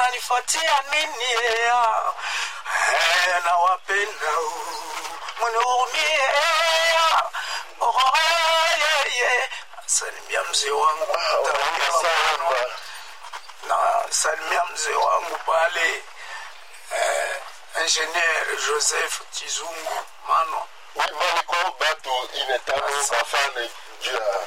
mnanifuatia nini ea? Eh, nawapenda mnihurumie ea. Oh, yeah, yeah. salimia mzee wangu sana na salimia mzee wangu pale eh, ingenier joseph chizungu mano maliko batu ine tano bafane juu ya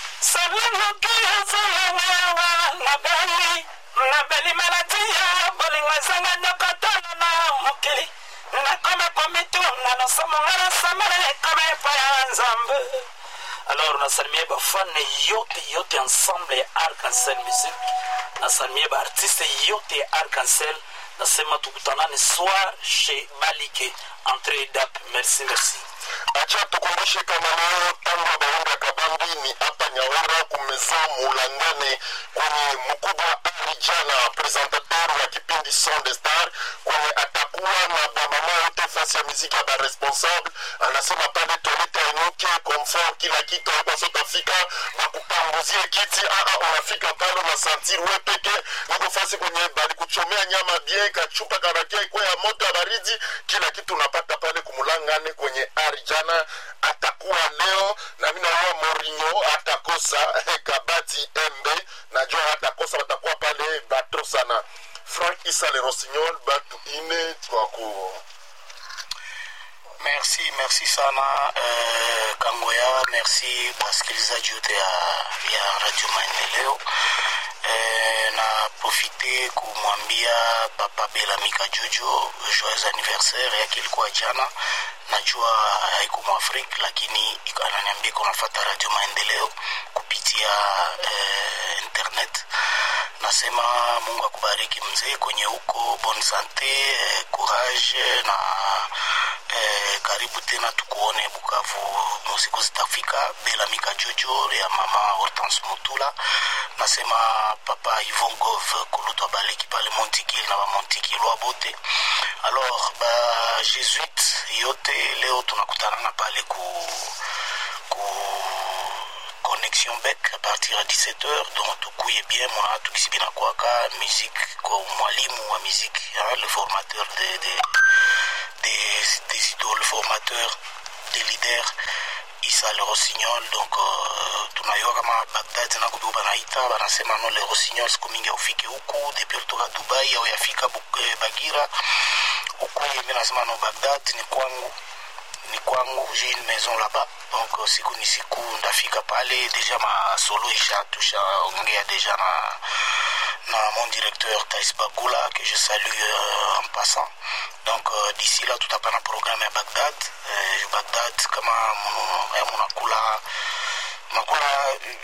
salinokiyazalawewa nabeli nabeli maladiya bolingazanga nyokotana na mokili nakome komitu nanosomonga nasamale kama epa ya nzambe alors nasalimie bafane yote yote ensemble ya arc-en-ciel musique nasalimie baartiste yote ya arc-en-ciel nasema tukutanane soir chez balike entre dap merci merci acha tukumbushe kama leo tangu baunda kabambi ni hapa nyawera kumeza mulangane kwenye mkubwa ali jana presentateur wa kipindi son de star kwenye atakuwa na bamama yote fasi ya miziki ya baresponsable anasema pale toleta inuke komfort kila kitu aibasotafika bakupanguzie kiti aa unafika pale unasantir we peke niko fasi kwenye balikuchomea nyama bien kachupa karakia ikwe ya moto ya baridi kila kitu unapata pale kumulangane kwenye ari jana atakuwa leo na mi naona morinyo atakosa kabati embe najua hatakosa watakuwa pale bato sana frank isa le rossignol batu ine twaku merci merci sana eh, kangoya merci wasikilizaji wote ya, ya radio maendeleo eh, na profite kumwambia papa belamika jojo joyeux anniversaire yake ilikuwa jana najua haiko mwafrika lakini ananiambia kunafata radio maendeleo kupitia eh, internet nasema mungu akubariki mzee kwenye huko bon sante eh, courage na eh, karibu tena tukuone bukavu musiku zitafika belamika jojo ya mama hortense mutula nasema papa ivon gov kulutwa baleki pale montikil na bamontikilwa bote alors ba jésuite yote leo tunakutanana pale ku, ku connexion bec à partir ya 17h donc tukuye bien mona tukisibina kwaka musique kwa mwalimu wa musique hein, le formateur de, de, des, des idoles formateur des leaders isa le rossignol donc uh, tunayua kama bagdad nakubiku banaita banasema no le rossignol siku mingi aufike huku depuis kutoka dubai au yafika eh, bagira ukuye mi nasema no bagdad ni kwangu ni kwangu j'ai une maison là-bas donc siku ni siku ndafika pale deja masolo isha tushaongea deja na na mon directeur Thais Bagula que je salue euh, en passant donc euh, d'ici là tutapana programme ya Bagdad euh, Bagdad kama munakula makula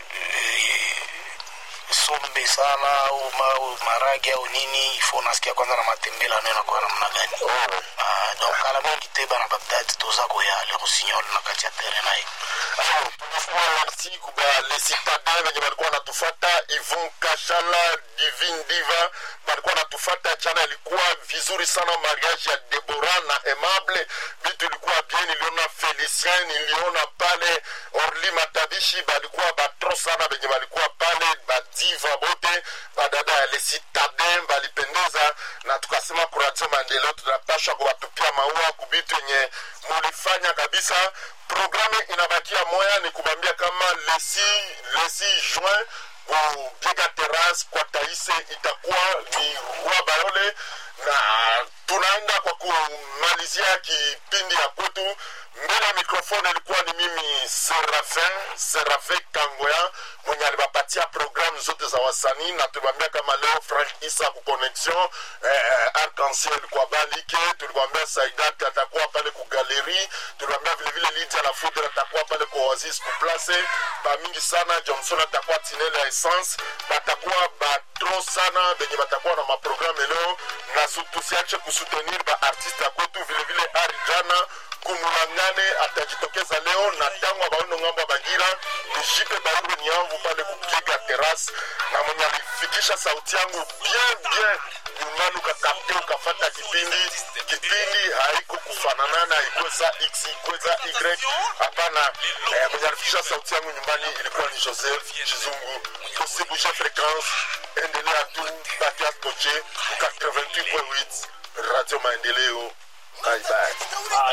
sombe sana au ma, maragi au nini ifo nasikia kwanza na matembela nayo nakuwa namna gani uh, donc kala mingi te bana bagdad toza koya le rossignol na kati ya tere naye tunasema merci kuba le citadin wenye walikuwa wanatufata ivon kashala divin diva walikuwa wanatufata jana ilikuwa vizuri sana mariage ya debora na aimable vitu ilikuwa bien niliona felicien niliona pale orli matabishi balikuwa batro sana venye walikuwa pale badiva bote badada ya le citadin balipendeza na tukasema kuradio maendeleo tunapasha kuwatupia maua kubitu yenye mulifanya kabisa programme inabakia moya ni kubambia kama lesi lesi juin kubiega terrace kwa taise itakuwa ni roi bayole na tunaenda kwa kumalizia kipindi ya kwetu mbele ya mikrofone ilikuwa ni mimi serafin serafin kangoya mwenye aliwapatia programu zote za wasanii na tuliwambia kama leo frank isa ku connexion eh, arc-en-ciel kwa balike tuliwambia saidat atakuwa pale ku galeri tuliwambia vilevile lidia la foudre atakuwa pale kwa oasis kuplace bamingi sana johnson atakuwa tinele ya essence batakuwa batro sana benye batakuwa na maprogramu leo na tusiache kusutenir baartiste ya kwetu vilevile ari jana kumulangane atajitokeza leo na tango abaono ngambo ya bagira ni jipe bairwe niamvu pale kupiga terasi na mwenye alifikisha sauti yangu bien bien nyumbani ukakapte ukafata kipindi kipindi haiko kufananana ikweza x ikweza y hapana eh, mwenye alifikisha sauti yangu nyumbani ilikuwa ni joseph chizungu usibushe fréquence endelea tu bakia koche ku 88.8 radio maendeleo bye bye Ah,